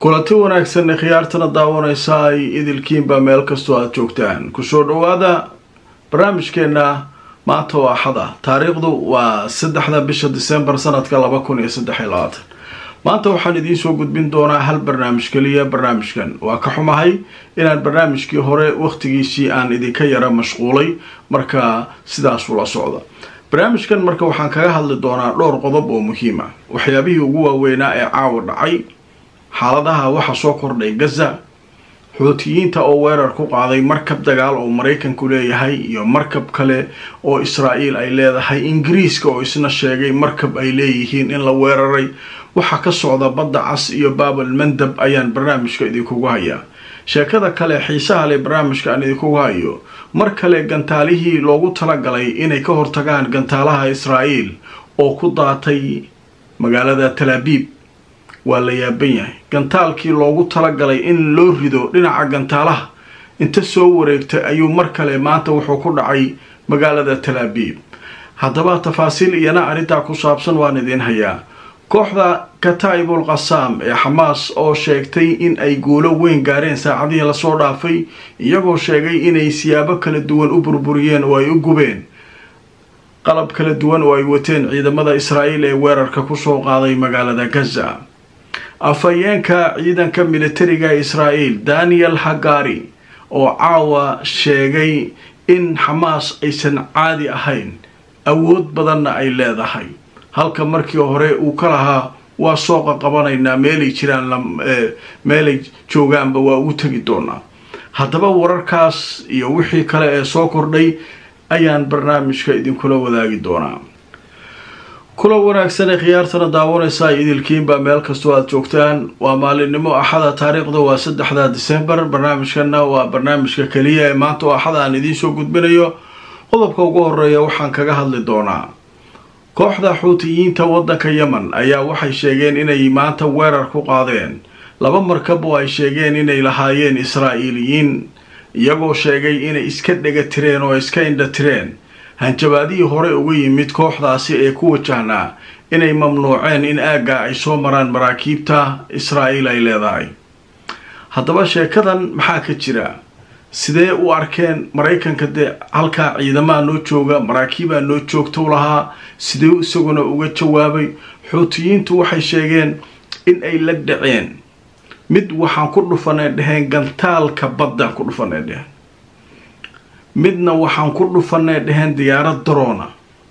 kulanti wanaagsan khiyaartana daawanaysa ay idilkiinba meel kastoo aada joogtaan kusoo dhowaada barnaamijkeenna maanta oo axada taariikhdu waa saddexda bisha disembar sanadka laba kun iyo saddex iyo labaatan maanta waxaan idiin soo gudbin doonaa hal barnaamij keliya barnaamijkan waa ka xumahay inaan barnaamijkii hore wakhtigiisii aan idinka yara mashquulay marka sidaas ula socda barnaamijkan marka waxaan kaga hadli doonaa dhowr qodob oo muhiim ah waxyaabihii ugu waaweynaa ee caawa dhacay xaaladaha waxa soo kordhay gaza xuutiyiinta oo weerar ku qaaday markab dagaal oo maraykanku leeyahay iyo markab kale oo israa'iil ay leedahay ingiriiska oo isna sheegay markab ay leeyihiin in la weeraray waxaa ka socda badda cas iyo baabal mandab ayaan barnaamijka idinkugu hayaa sheekada kale xiisaha leh barnaamijka aan idinkugu hayo mar kale gantaalihii loogu talagalay inay ka hortagaan gantaalaha israa'iil oo ku daatay magaalada talaabiib waa la yaaban yahay gantaalkii loogu talagalay in loo rido dhinaca gantaalaha inta soo wareegtay ayuu mar kale maanta wuxuu ku dhacay magaalada talaabiib haddaba tafaasiil iyana arrintaa ku saabsan waan idiin hayaa kooxda kataa'ibul qasaam ee xamaas oo sheegtay in ay guulo weyn gaareen saacadihii lasoo dhaafay iyagoo sheegay inay siyaabo kala duwan u burburiyeen oo ay u gubeen qalab kala duwan oo ay wateen ciidamada israa'iil ee weerarka kusoo qaaday magaalada gaza afhayeenka ciidanka militariga israa'iil daniel hagari oo caawa sheegay in xamaas aysan caadi ahayn awood badanna ay leedahay halka markii hore uu ka lahaa waa sooqa qabanaynaa meelay jiraan meelay joogaanba waa ugu tegi doonaa haddaba wararkaas iyo wixii kale ee soo kordhay ayaan barnaamijka idinkula wadaagi doonaa kula wanaagsan ee khiyaartana daawanaysa idilkiinba meel kastoo aada joogtaan waa maalinimo axada taariikhda waa saddexda disembar barnaamijkana waa barnaamijka keliya ee maanta oo axada aan idiin soo gudbinayo qodobka ugu horeeya waxaan kaga hadli doonaa kooxda xuutiyiinta waddanka yemen ayaa waxay sheegeen inay maanta weerar ku qaadeen laba markab oo ay sheegeen inay lahaayeen israa'iiliyiin iyagoo sheegay inay iska dhega tireen oo iska indha tireen hanjabaadihii hore uga yimid kooxdaasi ee ku wajahnaa inay mamnuuceen in aagga ay soo maraan maraakiibta israa'iil ay leedahay haddaba sheekadan maxaa ka jira sidee u arkeen maraykanka dee halkaa ciidamaha noo jooga maraakiibaa noo joogtou lahaa sidee isaguna uga jawaabay xuutiyiintu waxay sheegeen in ay la dhaceen mid waxaan ku dhufanay dheheen gantaalka baddaan ku dhufanay dheheen midna waxaan ku dhufanay dheheen diyaarad daroona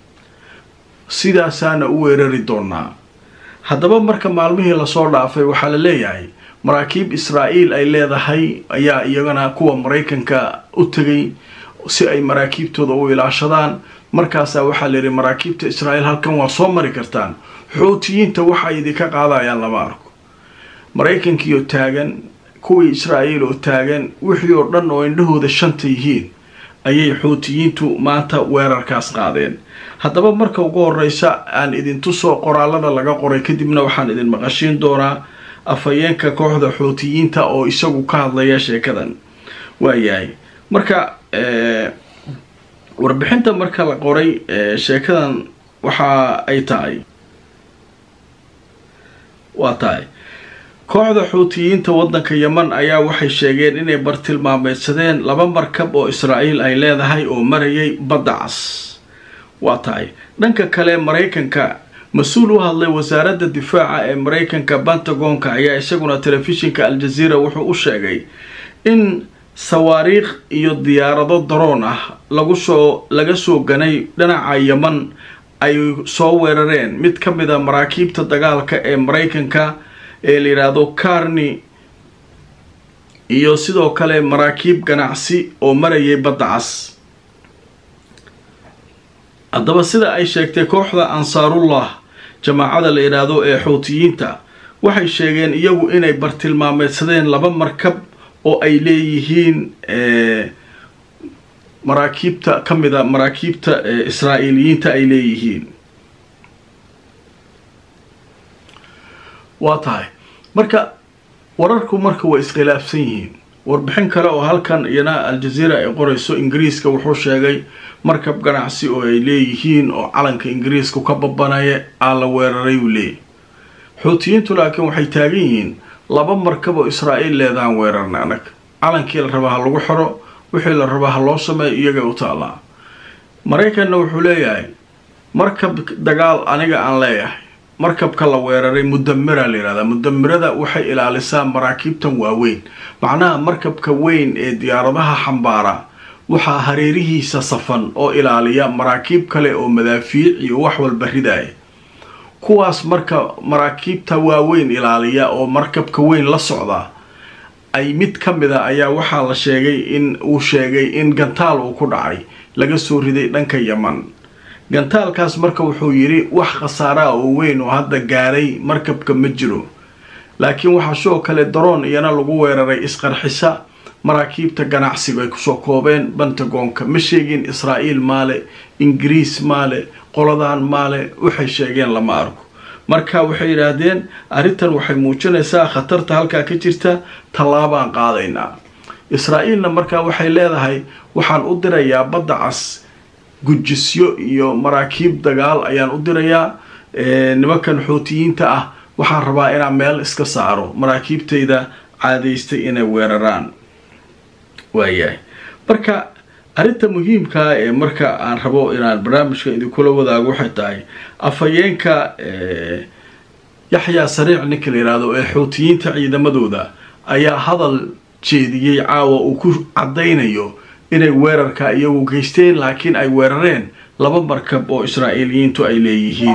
sidaasaana u weerari doonaa haddaba marka maalmihii lasoo dhaafay waxaa la leeyahay maraakiib israa'iil ay leedahay ayaa iyagana kuwa maraykanka u tegay si ay maraakiibtooda u ilaashadaan markaasaa waxaa la yidhi maraakiibta israa'iil halkan waa soo mari kartaan xuutiyiinta waxa idinka qaadayaan lama arko maraykankiioo taagan kuwii israa'iil oo taagan wixii oo dhan oo indhahooda shanta yihiin ayay xuutiyiintu maanta weerarkaas qaadeen haddaba marka ugu horeysa aan idintusoo qoraalada laga qoray kadibna waxaan idin maqashiin doonaa afhayeenka kooxda xuutiyiinta oo isagu ka hadlaya sheekadan waayahay marka warbixinta marka la qoray sheekadan waxa ay tahay waa tahay kooxda xuutiyiinta waddanka yemen ayaa waxay sheegeen inay bartilmaameydsadeen laba markab oo israa'iil ay leedahay oo marayay badda cas waa tahay dhanka kale maraykanka mas-uul u hadlay wasaaradda difaaca ee maraykanka pentagonka ayaa isaguna telefishinka al-jazeera wuxuu u sheegay in sawaariikh iyo diyaarado daroon ah lagu soo laga soo ganay dhinaca yemen ay soo weerareen mid ka mid a maraakiibta dagaalka ee maraykanka ee la yidhaahdo karni iyo sidoo kale maraakiib ganacsi oo marayay badda cas haddaba sida ay sheegtay kooxda ansaarullah jamaacada la yidhaahdo ee xuutiyiinta waxay sheegeen iyagu inay bartilmaameydsadeen laba markab oo ay leeyihiin maraakiibta ka mid a maraakiibta israa'iiliyiinta ay leeyihiin waa tahay marka wararku marka way iskhilaafsan yihiin warbixin kale oo halkan iyana al-jazeera ay qorayso ingiriiska wuxuu sheegay markab ganacsi oo ay leeyihiin oo calanka ingiriisku ka babanaya aa la weeraray uu leeyahy xuutiyiintu laakiin waxay taagan yihiin laba markab oo israa'iil leedaan weerarna anag calankii la rabaa ha lagu xiro wixii la rabaa ha loo sameeyo iyagay u taallaa maraykanna wuxuu leeyahay markab dagaal aniga aan leeyahay markabka la weeraray mudamira la yihahdaa mudamirada waxay ilaalisaa maraakiibtan waaweyn macnaha markabka weyn ee diyaaradaha xambaara waxaa hareerihiisa safan oo ilaaliya maraakiib kale oo madaafiic iyo wax walba ridaaya kuwaas marka maraakiibta waaweyn ilaaliya oo markabka weyn la socda ay mid ka mid a ayaa waxaa la sheegay in uu sheegay in gantaal uu ku dhacay laga soo riday dhanka yaman gantaalkaas marka wuxuu yidhi wax khasaaraa oo weyn oo hadda gaaray markabka ma jiro laakiin waxaa sidoo kale daroon iyana lagu weeraray isqarxisa maraakiibta ganacsiga ay kusoo koobeen bentagoonka ma sheegin israa'iil maale ingiriis maale qoladan maale waxay sheegeen lama arko marka waxay yidhaahdeen arrintan waxay muujinaysaa khatarta halkaa ka jirta tallaabaan qaadaynaa israa'iilna markaa waxay leedahay waxaan u dirayaa badda cas gujisyo iyo maraakiib dagaal ayaan u dirayaa nimankan xootiyiinta ah waxaan rabaa inaan meel iska saaro maraakiibtayda caadaystay inay weeraraan waayahay marka arrinta muhiimkaa ee marka aan rabo inaan barnaamijka idinkula wadaago waxay tahay afhayeenka yaxyaa sariic ninka la yidhaahdo ee xootiyiinta ciidamadooda ayaa hadal jeediyey caawa uu ku caddaynayo inay weerarka iyagu geysteen laakiin ay weerareen laba markab oo israa'iiliyiintu ay leeyihiin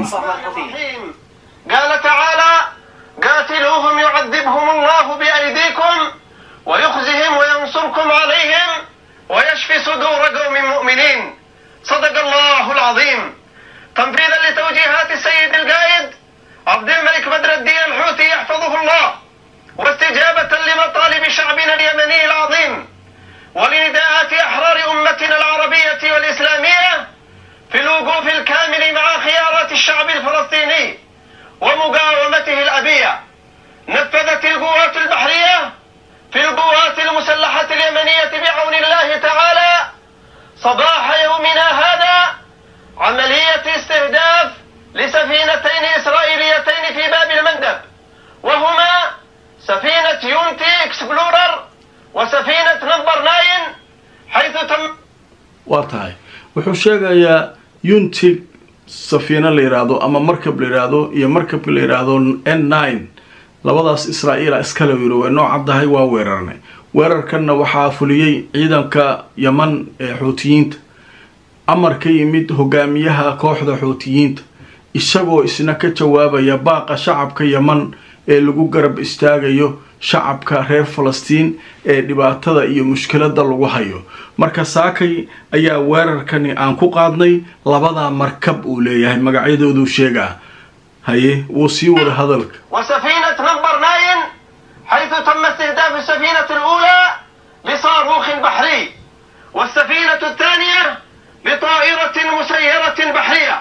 قال تعالى قاتلوهم يعذبهم الله بأيديكم ويخزهم وينصركم عليهم ويشفي صدور قوم مؤمنين صدق الله العظيم تنفيذا لتوجيهات السيد القائد عبد الملك بدر الدين الحوثي يحفظه الله واستجابة لمطالب شعبنا اليمني العظيم ولنداءات أحرار أمتنا العربية والإسلامية في الوقوف الكامل مع خيارات الشعب الفلسطيني ومقاومته الأبية نفذت القوات البحرية في القوات المسلحة اليمنية بعون الله تعالى صباح يومنا هذا عملية استهداف لسفينتين إسرائيليتين في باب المندب وهما سفينة يونتي اكسبلورر وسفينة نمبر ناين حيث تم waa tahay wuxuu sheegayaa yuntig safiino la yidhaahdo ama markab la yidhaahdo iyo markabka la yidhaahdo n nine labadaas israa'iila iskale yiri way noo caddahay waa weerarnay weerarkanna waxaa fuliyey ciidanka yaman ee xuutiyiinta amar ka yimid hogaamiyaha kooxda xuutiyiinta isagoo isna ka jawaabaya baaqa shacabka yaman ee lagu garab istaagayo shacabka reer falastiin ee dhibaatada iyo mushkilada lagu hayo marka saakay ayaa weerarkani aan ku qaadnay labadaa markab uu leeyahay magacyadooduu sheegaa haye wuu sii wada hadalka وسفينة نمبر ناين حيث تم استهداف السفينة الأولى بصاروخ بحري والسفينة الثانية بطائرة مسيرة بحرية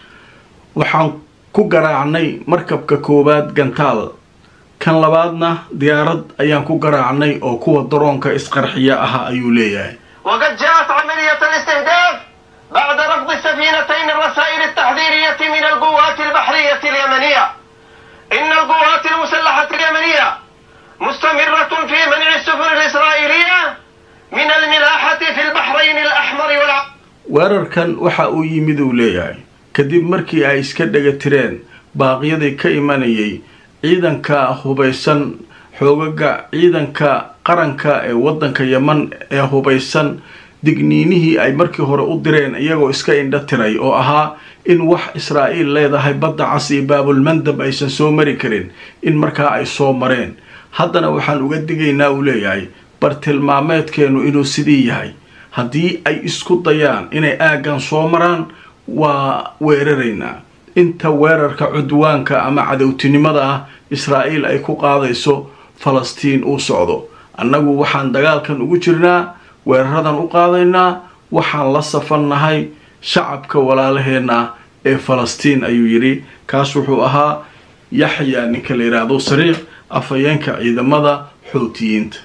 waxaan ku garaacnay markabka koowaad gantaal kan labaadna diyaarad ayaan ku garaacnay oo kuwa daroonka isqarxiya ah ayuu leeyahay وقد جاءت عملية الاستهداف بعد رفض السفينتين الرسائل التحذيرية من القوات البحرية اليمنية إن القوات المسلحة اليمنية مستمرة في منع السفن الإسرائيلية من الملاحة في البحرين الأحمر والع... weerarkan waxa uu yimid uu leeyahay kadib markii ay iska dhega tireen baaqyadii ka imanayay ciidanka hubaysan xoogaga ciidanka qaranka ee waddanka yaman ee hubaysan digniinihii ay markii hore u direen iyagoo iska indha tiray oo ahaa in wax israa'iil leedahay badda cas iyo baabulmandab aysan soo mari karin in markaa ay soo mareen haddana waxaan uga digaynaa uu leeyahay bartilmaameedkeennu inuu sidii yahay haddii ay isku dayaan inay aaggan soo maraan waa weeraraynaa inta weerarka cudwaanka ama cadowtinimada ah israa'iil ay ku qaadayso falastiin uu socdo annagu waxaan dagaalkan ugu jirnaa weeraradan u qaadaynaa waxaan la safannahay shacabka walaalaheenna ee falastiin ayuu yidhi kaas wuxuu ahaa yaxya ninka la yidhaahdo sariiq afhayeenka ciidamada xoutiyiinta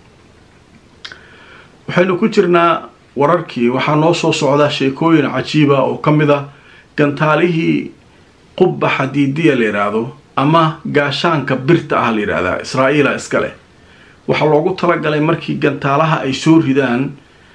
waxaynu ku jirnaa wararkii waxaa noo soo socdaa sheekooyin cajiiba oo ka mid ah gantaalihii qubba xadiidiya la yidhaahdo ama gaashaanka birta ah la yidhaahdaa israa'iila iska leh waxaa loogu talagalay markii gantaalaha ay soo ridaan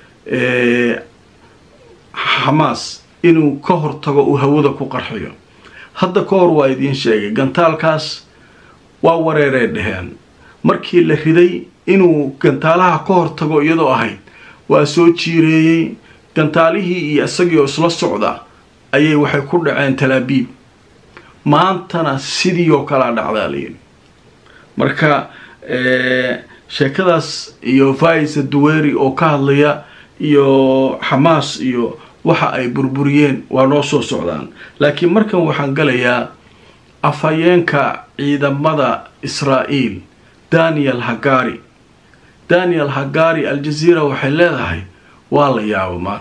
xamaas inuu ka hortago uu hawada ku qarxiyo hadda ka hor waa idiin sheegay gantaalkaas waa wareeree dheheen markii la riday inuu gantaalaha ka hortago iyadoo ahayd waa soo jiireeyey gantaalihii iyo isagii oo isla socda ayay waxay ku dhaceen talaabiib maantana sidii oo kalea dhacdaa layidhi marka sheekadaas iyo vaisa duweri oo ka hadlaya iyo xamaas iyo waxa ay burburiyeen waa noo soo socdaan laakiin markan waxaan galayaa afhayeenka ciidamada israa'iil daniel hagari daniel hagari aljaziira waxay leedahay waa la yaabo maan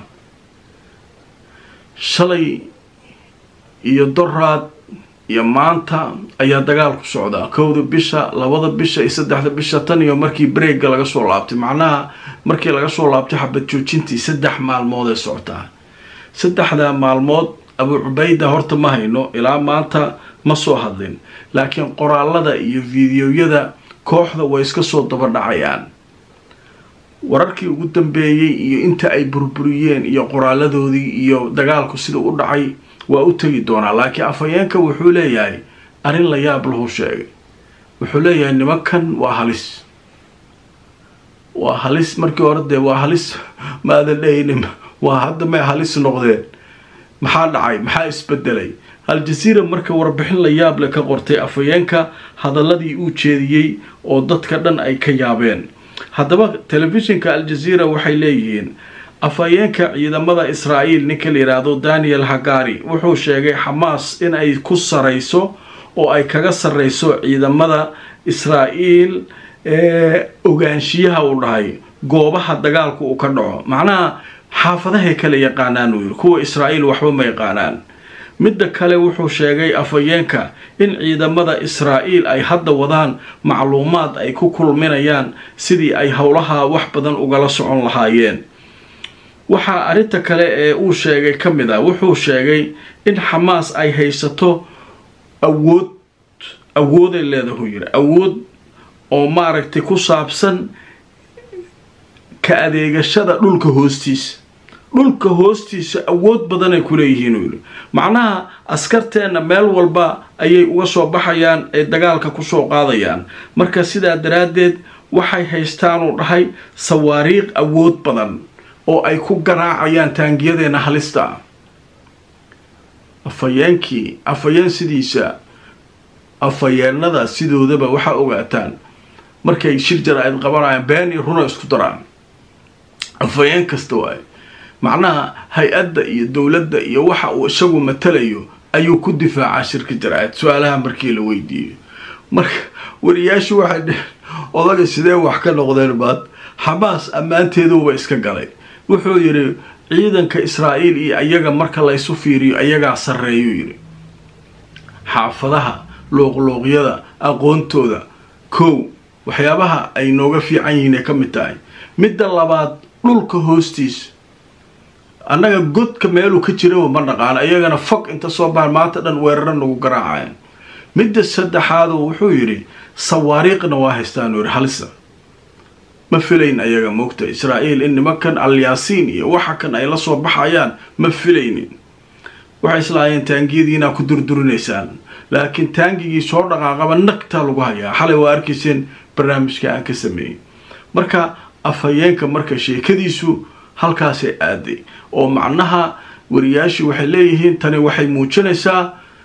shalay iyo doraad iyo maanta ayaa dagaal ku socdaa kowda bisha labada bisha iyo saddexda bisha tan iyo markii breega laga soo laabtay macnaha markii laga soo laabtay xabad joojintii saddex maalmood ee socotaa saddexda maalmood abu cubayda horta ma hayno ilaa maanta ma soo hadlin laakiin qoraalada iyo fideoyada kooxda way iska soo daba dhacayaan wararkii ugu dambeeyey iyo inta ay burburiyeen iyo qoraaladoodii iyo dagaalku sida u dhacay waa u tegi doonaa laakiin afhayeenka wuxuu leeyahay arrin la yaab lahu sheegay wuxuu leeyahay nimankan waa halis waa halis markii hore dee waa halis maadan dhehaynin waa hadda may halis noqdeen maxaa dhacay maxaa isbedelay al-jaziira marka warbixin la yaab le ka qortay afhayeenka hadaladii uu jeediyey oo dadka dhan ay ka yaabeen haddaba telefishinka al-jaziira waxay leeyihiin afhayeenka ciidamada israa'iil ninka la yidhaahdo daniel hagari wuxuu sheegay xamaas in ay ku sarayso oo ay kaga sarreyso ciidamada israa'iil ee ogaanshiyaha uu dhahay goobaha dagaalku uu ka dhaco macnaha xaafadahay kala yaqaanaan uu yidhi kuwa israa'iil waxba ma yaqaanaan midda kale wuxuu sheegay afhayeenka in ciidamada israa'iil ay hadda wadaan macluumaad ay ku kulminayaan sidii ay howlaha wax badan ugala socon lahaayeen waxaa arrinta kale ee uu sheegay ka mid ah wuxuu sheegay in xamaas ay haysato awood awooday leedahu yidhi awood oo maaragtay ku saabsan ka adeegashada dhulka hoostiisa dhulka hoostiisa awood badanay ku leeyihiin uu yidhi macnaha askarteenna meel walba ayay uga soo baxayaan ay dagaalka kusoo qaadayaan marka sidaa daraaddeed waxay haystaanuu dhahay sawaariiq awood badan oo ay ku garaacayaan taangiyadeenna halista ah afhayeenkii afhayeen sidiisa afhayeennada sidoodaba waxaa ogaataan markay shir jara-id qabanayaan been iyo runa isku daraan afhayeen kasta waaye macnaha hay-adda iyo dowladda iyo waxa uu isagu matalayo ayuu ku difaacaa shirka jara-id su-aalaha markii la weydiiyo marka wariyaashu waxay dheheen odaga sidee wax ka noqdeen baad xamaas ammaanteeduuba iska galay wuxuu yidhi ciidanka israa'iil iyo ayaga marka laysu fiiriyo ayagaa sarreeyuu yidhi xaafadaha luuqluuqyada aqoontooda kow waxyaabaha ay nooga fiican yihiin ay ka mid tahay midda labaad dhulka hoostiisa annaga godka meeluu ka jiraba ma dhaqaano iyagana fog inta soo bahan maanta dhan weeraro nagu garaacayaan midda saddexaadu wuxuu yidhi sawaariiqna waa haystaanuu yidhi halisa ma filayn ayaga moogta israa'iil in nimankan alyaasiin iyo waxa kan ay la soo baxayaan ma filaynin waxay islaayeen taangiyadiinaa ku durdurinaysaan laakiin taangigii soo dhaqaaqaba nagtaa lagu hayaa xalay waa arkayseen barnaamijka aan ka sameeyey marka afhayeenka marka sheekadiisu halkaasay aaday oo macnaha wariyaashii waxay leeyihiin tani waxay muujinaysaa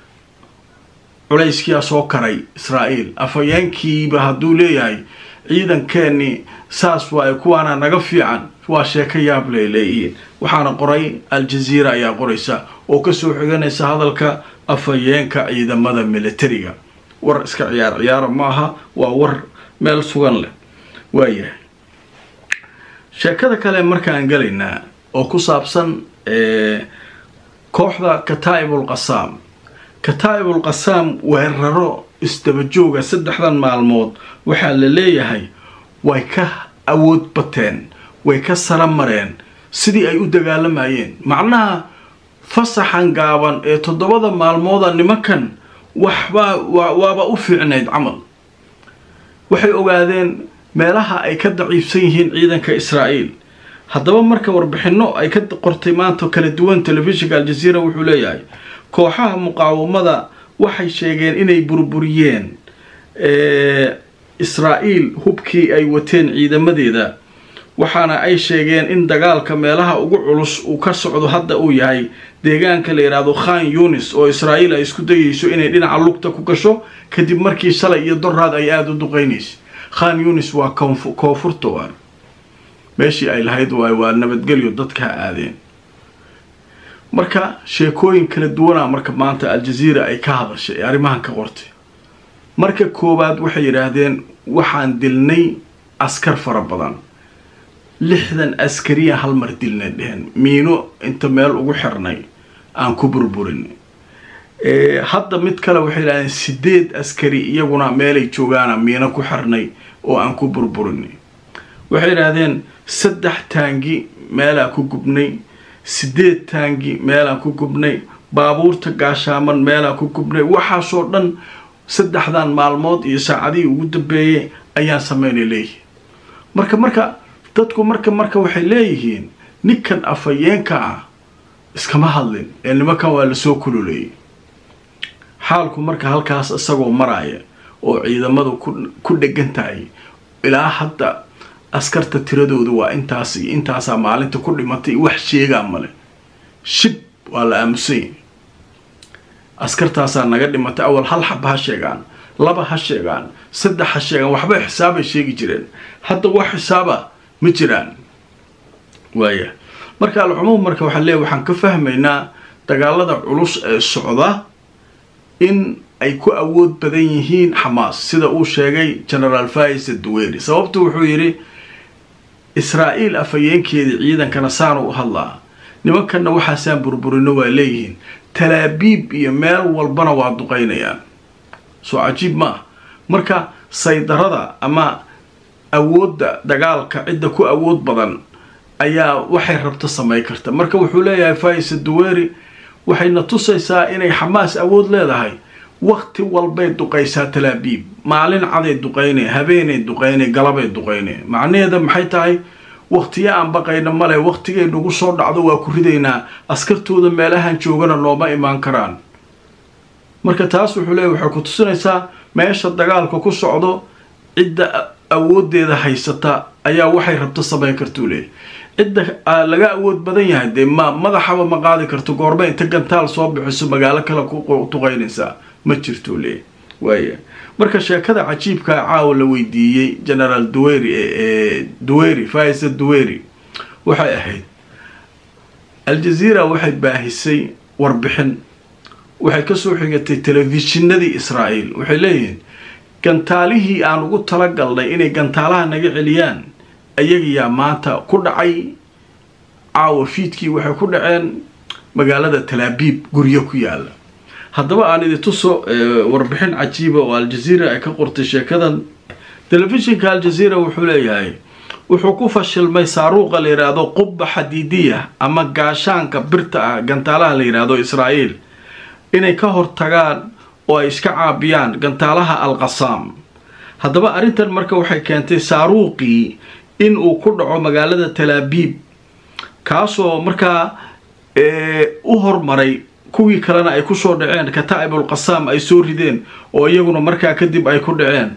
culayskiyaa soo karay israa'iil afhayeenkiiba hadduu leeyahay ciidankeennii saas waaye kuwaana naga fiican waa sheeko yaab lay leeyihiin waxaana qoray al-jaziira ayaa qoraysa oo kasoo xiganaysa hadalka afhayeenka ciidamada militariga war iska ciyaar ciyaara maaha waa war meel sugan leh waayahay sheekada kale markaan galaynaa oo ku saabsan kooxda kataa'ibul qasaam kataa'ibul qasaam weeraro isdabajooga saddexdan maalmood waxaa la leeyahay way ka awood bateen way ka sara mareen sidii ay u dagaalamayeen macnaha fasaxan gaaban ee toddobada maalmooda nimankan waxbaa waaba u fiicnayd camal waxay ogaadeen meelaha ay ka daciifsan yihiin ciidanka israa'iil haddaba marka warbixinno ay ka qortay maanta kala duwan telefishinka aljaziira wuxuu leeyahay kooxaha muqaawamada waxay sheegeen inay burburiyeen israa'iil hubkii ay wateen ciidamadeeda waxaana ay sheegeen in dagaalka meelaha ugu culus uu ka socdo hadda uu yahay deegaanka la yidhaahdo khan yunis oo israa'iil ay isku dayayso inay dhinaca lugta ku gasho kadib markii shalay iyo doraad ay aada u duqeynaysa khan yunis waa koonfurta waa meeshii ay lahayd waay waa nabadgelyo dadka aadeen marka sheekooyin kala duwanaa marka maanta aljaziira ay ka hadashay ee arrimahan ka qortay marka koowaad waxay yidhaahdeen waxaan dilnay askar fara badan lixdan askariya hal mar dilnay dheheen miino inta meel ugu xirnay aan ku burburinay hadda mid kale waxay yidhahdeen sideed askari iyaguna meelay joogaana miino ku xirnay oo aan ku burburinay waxay yidhaahdeen saddex taangi meelaa ku gubnay sideed taangi meelaan ku gubnay baabuurta gaashaaman meelaan ku gubnay waxaasoo dhan saddexdan maalmood iyo saacadihii ugu dambeeyay ayaan sameynay leeyihiin marka marka dadku marka marka waxay leeyihiin ninkan afhayeenka ah iskama hadlin ee nimankan waa lasoo kululeeyay xaalku marka halkaas isagoo maraya oo ciidamadu ku dhegan tahay ilaa hadda askarta tiradooda waa intaas iyo intaasaa maalinta ku dhimatay wax sheegaa male shib waa la aamusanya askartaasaa naga dhimatay awal hal xaba ha sheegaan laba ha sheegaan saddex ha sheegaan waxba xisaabay sheegi jireen hadda wax xisaaba ma jiraan waaya marka alcumuum marka waxaa leeya waxaan ka fahmaynaa dagaalada culus ee socda in ay ku awood badan yihiin xamaas sida uu sheegay genaraal fais duweri sababtu wuxuu yidhi israa'iil afhayeenkeedii ciidankana saanu u hadlaa nimankanna waxaasaan burburino waa leeyihiin talaabiib iyo meel walbana waa duqaynayaan soo cajiib ma ah marka saydarada ama awoodda dagaalka cidda ku awood badan ayaa waxay rabto samay karta marka wuxuu leeyahay fais duweri waxayna tusaysaa inay xamaas awood leedahay wakti walbay duqaysaa talaabiib maalin caday duqaynay habeenay duqaynay galabay duqaynay macnaheeda maxay tahay waktiya aan baqayna male waktigay nagu soo dhacdo waa ku ridaynaa askartooda meelahan joogana nooma imaan karaan marka taas wuxuu leeyahy waxay ku tusinaysaa meesha dagaalka ku socdo cidda awoodeeda haysata ayaa waxay rabto samayn kartuu leeyahy cidda laga awood badan yahay dee ma madaxaba ma qaadi karto goorma inta gantaal soo bixiso magaalo kale ku duqaynaysaa ma jirto leeyahy waaya marka sheekada cajiibkaa caawa la weydiiyey genaraal duweri duweri faisa duweri waxay ahayd aljaziira waxay baahisay warbixin waxay kasoo xigatay telefishinadii israa'iil waxay leeyihiin gantaalihii aan ugu talagalnay inay gantaalaha naga celiyaan ayagayaa maanta ku dhacay caawa fiidkii waxay ku dhaceen magaalada talaabiib guryo ku yaala haddaba aan idi tuso warbixin cajiiba oo aljaziira ay ka qortay sheekadan telefishinka aljaziira wuxuu leeyahay wuxuu ku fashilmay saaruuqa la yidhaahdo qubba xadiidiya ama gaashaanka birta ah gantaalaha la yidhaahdo israa'iil inay ka hortagaan oo ay iska caabiyaan gantaalaha alqasaam haddaba arrintan marka waxay keentay saaruuqii in uu ku dhaco magaalada talaabiib kaasoo markaa u hormaray kuwii kalena ay kusoo dhaceen kataa'ibul qasaam ay soo rideen oo iyaguna markaa kadib ay ku dhaceen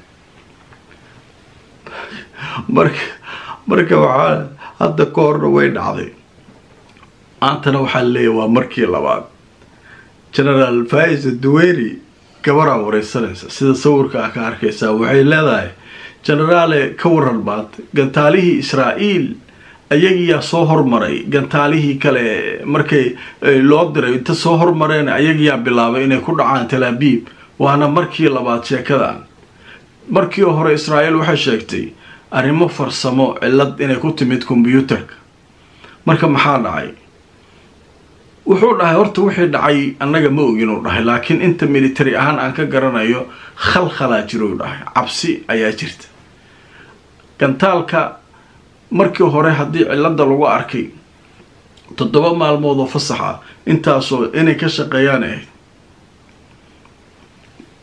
marka marka waxaa hadda ka horna way dhacday maantana waxaa leeyahy waa markii labaad genaraal fais duweri gabaraa wareysanaysa sida sawirka ah ka arkaysaa waxay leedahay genaraale ka waran baad gantaalihii israa'iil ayagiyaa soo hormaray gantaalihii kale markay loo diray inta soo hormareen ayagiyaa bilaabay inay ku dhacaan talaabiib waana markii labaad sheekadan markii hore israa'iil waxay sheegtay arrimo farsamo cillad inay ku timid kombyuutarka marka maxaa dhacay wuxuu dhahay horta wixii dhacay annaga ma ogin uu dhahay laakiin inta military ahaan aan ka garanayo khalkhalaa jirou dhahay cabsi ayaa jirta gantaalka markii hore haddii cilada lagu arkay toddoba maalmood oo fasax ah intaasoo inay ka shaqeeyaan ahayd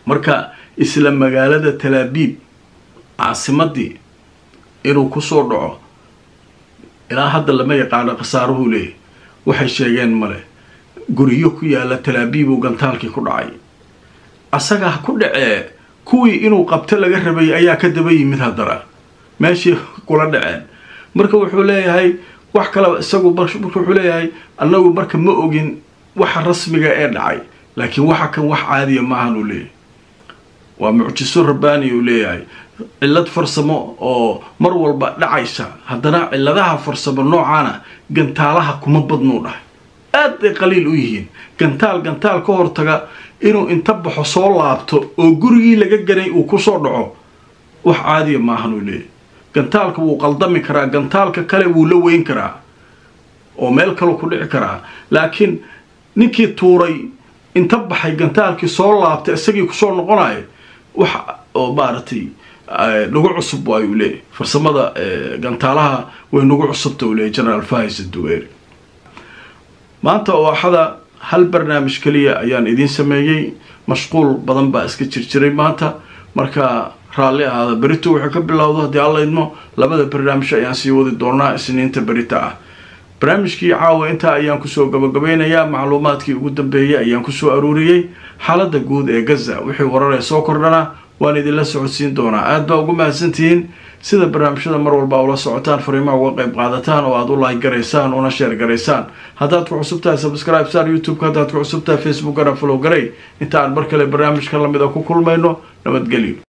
marka isla magaalada talaabiib caasimadii inuu kusoo dhaco ilaa hadda lama yaqaano khasaaruhuu leeyahy waxay sheegeen male guryo ku yaala talaabiibuu gantaalkii ku dhacay asaga ha ku dhacee kuwii inuu qabto laga rabay ayaa ka daba yimid haddana meeshii kula dhaceen marka wuxuu leeyahay wax kaleba isagu marka wuxuu leeyahay annagu marka ma ogin waxa rasmiga ee dhacay laakiin waxa kan wax caadiya maahan uu leeyahay waa mucjiso rabbaani uu leeyahay cillad farsamo oo mar walba dhacaysa haddana cilladaha farsamo noocaana gantaalaha kuma badnuu dhahay aad bay qaliil u yihiin gantaal gantaal ka hortaga inuu inta baxo soo laabto oo gurigii laga ganay uu kusoo dhaco wax caadiya maahan uu leeyahay gantaalka wuu qaldami karaa gantaalka kale wuu la weyn karaa oo meel kaleu ku dhici karaa laakiin ninkii tuuray inta baxay gantaalkii soo laabtay isagii kusoo noqonayo wax oo maaragtay nagu cusub waayuu leeyahy farsamada gantaalaha way nagu cusubta uu leeyahy generaal fahis duweeri maanta oo axada hal barnaamij keliya ayaan idiin sameeyey mashquul badan baa iska jirjiray maanta marka raalli ahaada berito wuxuu ka bilowdo haddii alla idmo labada barnaamij ayaan sii wadi doonaa isniinta berita ah barnaamijkii caawa intaa ayaan kusoo gabagabeynayaa macluumaadkii ugu dambeeyey ayaan kusoo aruuriyey xaaladda guud ee gaza wixii wararee soo kordhana waan idinla socodsiin doonaa aad baa ugu mahadsantihiin sida barnaamijyada mar walba ula socotaan fariimaha uga qayb qaadataan oo aada u like garaysaan una sheer garaysaan haddaad ku cusub tahay subscribe saar youtube-ka haddaad ku cusub tahay facebookana follow garay inta aan mar kale barnaamijka lamid a ku kulmayno nabadgelyo